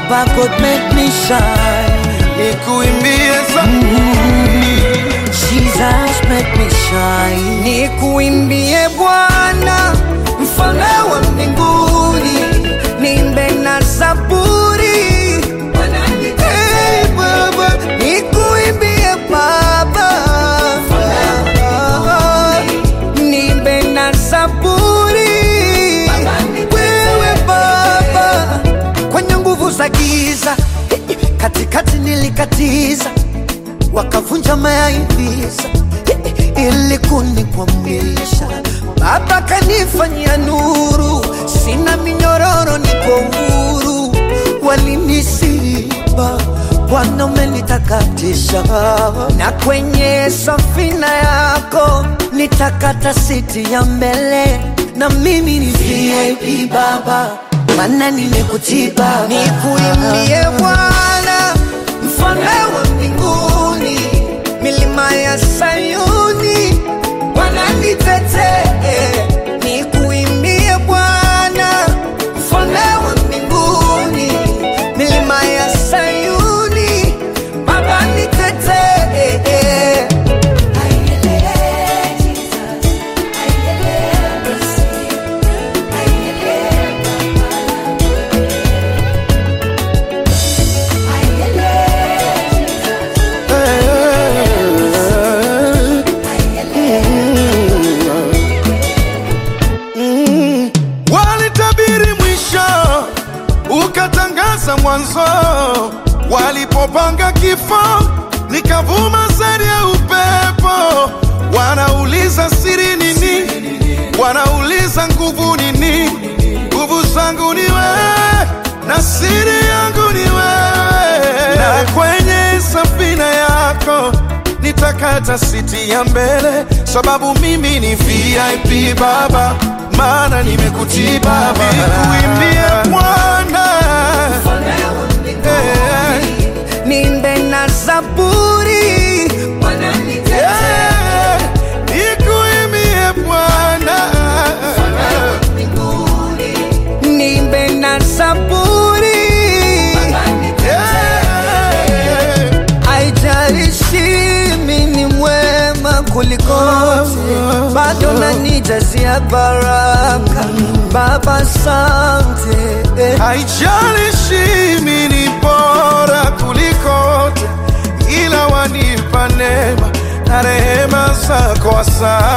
Baba God make me shine. nikuimbie za Jesus make me shine. Nikuimbie Bwana, mfalme wa mbinguni, niimbe na zaburi. Hey, Baba, nikuimbie Baba, niimbe na zaburi. Wewe Baba, kwenye nguvu za giza, katikati nilikatiza wakavunja mayaivisa ili kunikwamisha. Baba kanifanyia nuru, sina minyororo, niko huru. Walinisiba, Bwana umenitakatisha, na kwenye safina yako nitakata siti ya mbele, na mimi ni VIP Baba, maana nimekutii Baba, nikuimbie Bwana mfalme wa mbinguni, milima ya Sayuni wananitetee, nikuimbie Bwana, mfalme wa mbinguni, milima ya Sayuni Baba nitetee. walitabiri mwisho ukatangaza mwanzo walipopanga kifo nikavuma zaidi ya upepo wanauliza siri nini wanauliza nguvu nini nguvu zangu ni wewe na siri yangu ni wewe na kwenye safina yako nitakata siti ya mbele sababu mimi ni vip baba maana nimekutii baba nikuimbie bwana Eh, Niimbe na zaburi eh, nikuimbie bwana niimbe na zaburi Eh, Haijalishi mimi ni mwema kuliko wote, bado nanijazia baraka. Baba, asante. haijalishi mimi ni bora kuliko wote ila wanipa neema na rehema zako asante